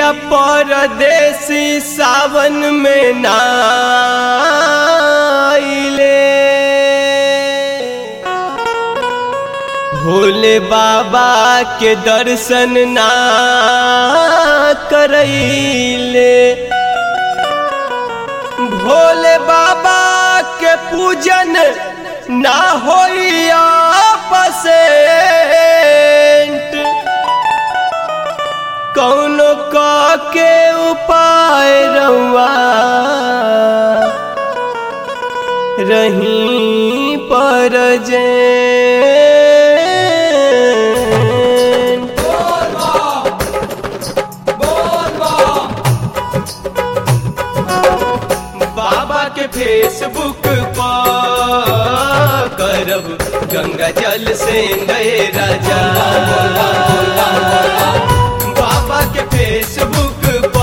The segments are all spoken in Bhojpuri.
पिया परदेसी सावन में नाइले भोले बाबा के दर्शन ना करैले भोले बाबा के पूजन ना होइया पसेंट कौनो क के उपाय रउआ रही पर जे बाबा के फेसबुक पर करब गंगा जल से गए राजा बाबा के फेसबुक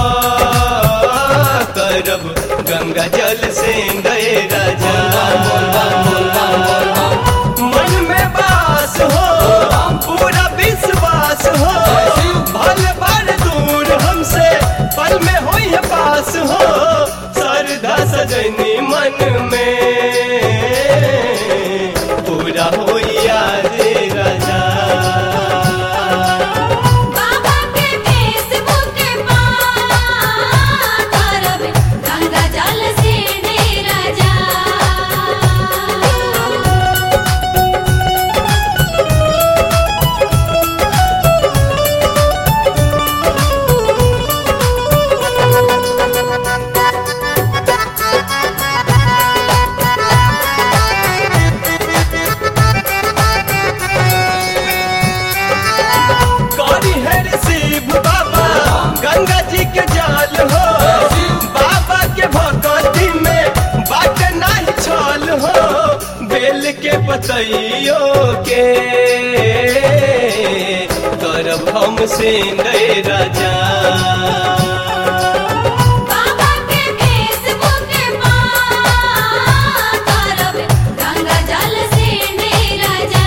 पर करब गंगा जल से गए राजा मन में बास हो पूरा विश्वास हो भल भर दूर हमसे पल में हो पास हो सरदा सजनी मन में पूरा हो रे राजा बाबा के फेसबुक पर करब गंगा जल से डेरा जा करी है शिव बाबा गंगा जी के जाल हो बाबा के भगवती में बाट नहीं छल हो बेल के पतइयो के करब हम से राजा बाबा के फेसबुक पर करब गंगा जल से डेरा जा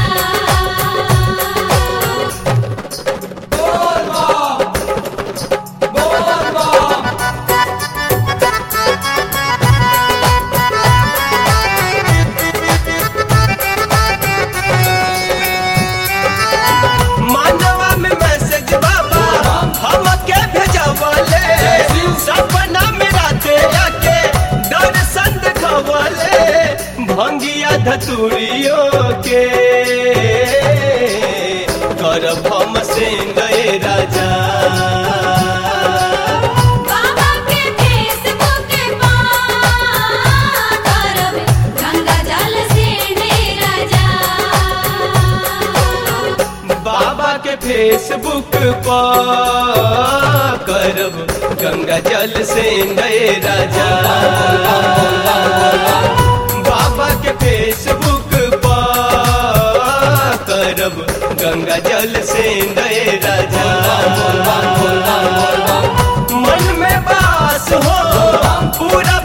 मानवा में मैसेज बाबा हम के भेजवले सपना में राते आके दर्शन देखवले भंगिया धतुरियो के करब हम से गए राजा बाबा के फेसबुक पर करब गंगा जल से डेरा जा बाबा के फेसबुक पर करब गंगा जल से गए राजा बाबा के फेसबुक पर करब गंगा जल से गए राजा मन में बास हो पूरा